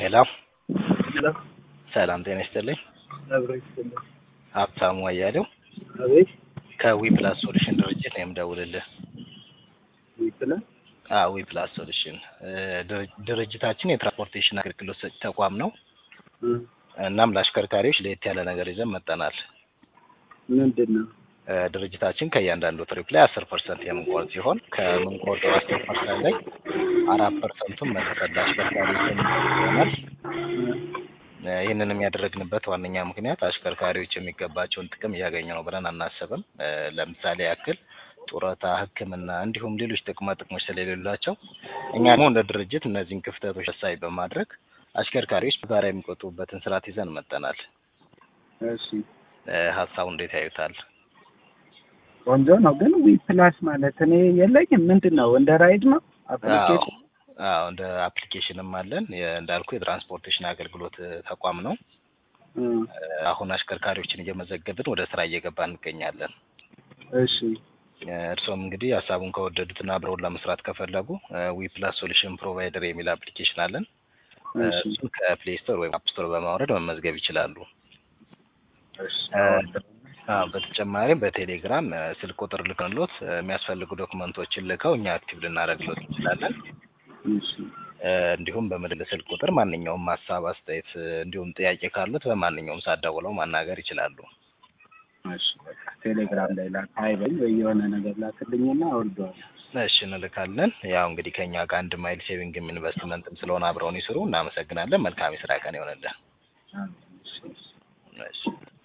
ሄሎ ሄሎ ሰላም ጤና ይስጥልኝ። አብሮ ይስጥልኝ። ሀብታሙ አያሌው አቤት ከዊ ፕላስ ሶሉሽን ድርጅት ነው የምደውልልህ። ይስጥልኝ። አዎ ዊ ፕላስ ሶሉሽን እ ድር- ድርጅታችን የትራንስፖርቴሽን አገልግሎት ሰጪ ተቋም ነው። እ እናም ለአሽከርካሪዎች ለየት ያለ ነገር ይዘን መጠናል። ምንድን ነው? እ ድርጅታችን ከእያንዳንዱ ትሪፕ ላይ አስር ፐርሰንት የምንቆርጥ ሲሆን ከምንቆርጠው አስር ፐርሰንት ላይ አራት ፐርሰንቱን መልሰን ለአሽከርካሪዎች የምንሰጥ ይሆናል። እ ይህንንም ያደረግንበት ዋነኛ ምክንያት አሽከርካሪዎች የሚገባቸውን ጥቅም እያገኙ ነው ብለን አናስብም። እ ለምሳሌ ያክል ጡረታ፣ ሕክምና እንዲሁም ሌሎች ጥቅማ ጥቅሞች ስለሌሏቸው እኛ ደግሞ እንደ ድርጅት እነዚህን ክፍተቶች ታሳቢ በማድረግ አሽከርካሪዎች በጋራ የሚቆጥቡበትን ስርዓት ይዘን መጠናል። እሺ እ ሀሳቡ እንዴት ያዩታል? ቆንጆ ነው። ግን ዊ ፕላስ ማለት እኔ የለኝም። ምንድን ነው? እንደ ራይድ ነው አፕሊኬሽን? አዎ እንደ አፕሊኬሽንም አለን። የ- እንዳልኩ የትራንስፖርቴሽን አገልግሎት እ ተቋም ነው። እ እ አሁን አሽከርካሪዎችን እየመዘገብን ወደ ስራ እየገባ እንገኛለን። እሺ እ እርስዎም እንግዲህ ሀሳቡን ከወደዱትና አብረውን ለመስራት ከፈለጉ ዊ ፕላስ ሶሉሽን ፕሮቫይደር የሚል አፕሊኬሽን አለን። እ እሺ እሱን ከፕሌይ ስቶር ወይም አፕ ስቶር በማውረድ መመዝገብ ይችላሉ። እሺ እ አዎ በተጨማሪም በቴሌግራም እ ስልክ ቁጥር ልከንሎት እ የሚያስፈልጉ ዶክመንቶችን ልከው እኛ አክቲቭ ልናደርግሎት እንችላለን። እሺ እ እንዲሁም በምልል ስልክ ቁጥር ማንኛውም ሀሳብ፣ አስተያየት እ እንዲሁም ጥያቄ ካሉት በማንኛውም ሰዓት ደውለው ማናገር ይችላሉ። እሺ በቃ ቴሌግራም ላይ ላክ አይበል ወይ የሆነ ነገር ላክልኝና አወርደዋለሁ። እሺ እንልካለን። ያው እንግዲህ ከኛ ጋር አንድ ማይል ሴቪንግም ኢንቨስትመንትም ስለሆነ አብረውን ይስሩ። እናመሰግናለን። መልካም የስራ ቀን ይሆንልን። አዎ፣ እሺ እሺ። እሺ